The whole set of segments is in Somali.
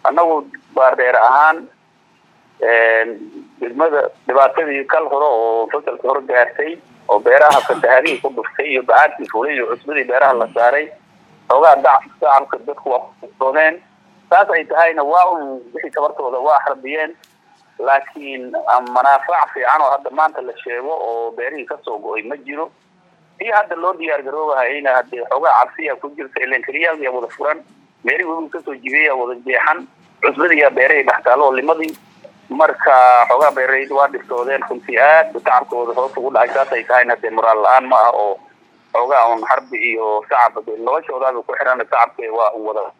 annagu baardheer ahaan degmada dhibaatadii kal hore oo fasalka hore gaartay oo beeraha fatahaadihii ku dhuftay iyo bacaadkii fulay iyo cusbadii beeraha la saaray xoogaa dac shacabka dadku waa kusoodeen saas ay tahayna waa un wixii tabartooda waa harbiyeen laakiin manaafac fiican oo hadda maanta la sheego oo beerihii kasoo go-ay ma jiro iyo hadda loo diyaar garoobahayna hadee xoogaa cabsiya ku jirta ilan keliyaal wada furan beerihii webigu kasoo jibiyaya wada jeexan cusbadiiyaa beerahii dhextaalo oo limadii marka xoogaa beeraleyda waa dhibtoodeen runtii aad tacabkooda hoos ugu dhacay saas ay tahayna dee moraal la-aan ma ah oo xoogaa un harbi iyo shacab de noloshoodaaba ku xiran shacabka waa un wada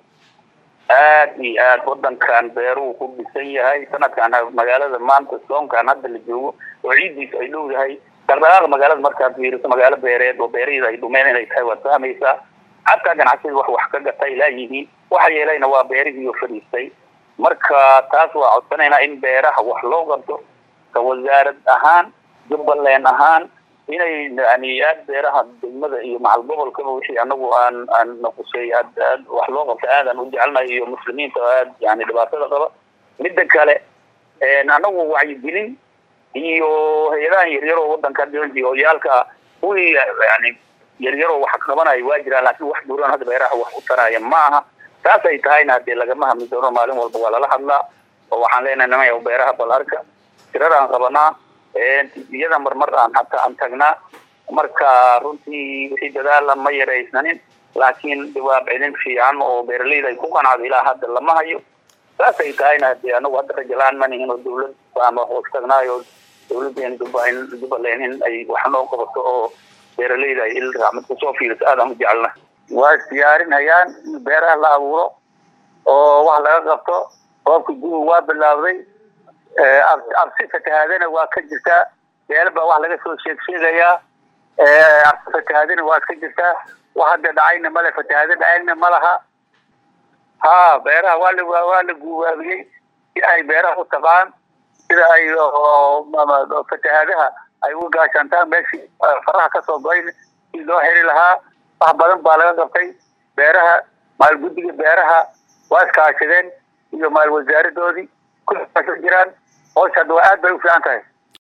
aad iyo aad wadankan beeruhu ku dhisan yahay sanadkan magaalada maanta soonkan hadda la joogo oo ciiddiisa ay dhow yahay dhaqdhaqaaqa magaalada markaad fiiriso magaalo beereed oo beeraheeda ay dhumeen inay tahay waad fahmaysaa xataa ganacsiyada wax wax ka gatay laayihiin waxa yeelayna waa beerihiiyo fadhiistay marka taas waa codsanaynaa in beeraha wax loo qabto ka wasaarad ahaan jubbaland ahaan inay yani aad beeraha degmada iyo macal gobolkaba wixii anagu aan aan naqusay aad aad wax loo qabto aadaan u jecelnahay iyo muslimiinta aad yani dhibaatada qaba midda kale anagu wacyigelin iyo hay-adahan yaryaroo wadanka oyaalka kuwii yani yaryaroo wax qabanayo waa jiraan laakiin wax buuran hadda beeraha wax u taraya ma aha taas ay tahayna hadee lagama hadli doono maalin walba waa lala hadlaa oo waxaan leenahay nimaya beeraha balarka tirada aan qabanaa iyada marmar aan hataa aan tagnaa marka runtii wixii dadaala ma yaraysnanin laakiin jawaab celin fiican oo beeraleyda ay ku qanacdo ilaa hadda lama hayo saas ay tahayna hadee anagu hadda rajalaan ma nihin oo dawlad ama hoos tagnaayo dawladeen jubbaland in ay wax noo qabato oo beeraleyda ay il raacmad kusoo fiiriso aadaan u jecelna waa isdiyaarinayaan in beeraha la abuuro oo wax laga qabto roobka guga waa bilaabday absi fatahaadana waa ka jirtaa beela baa wax laga soo sheeg sheegayaa absi fatahaadana waa ka jirtaa wax hadda dhacayna male fatahaado dhacayna ma laha ha beeraha waa la waa la guubaabiyey si ay beeraha u tabaan sida ay fatahaadaha ay uga gaashaantaan meeshii faraha kasoo go-ayn si loo heli lahaa wax badan baa laga qabtay beeraha maalguddiga beeraha waa iskaashadeen iyo maal wasaaradoodii ku jiraan howsha hadda waa aad bay u fiican tahay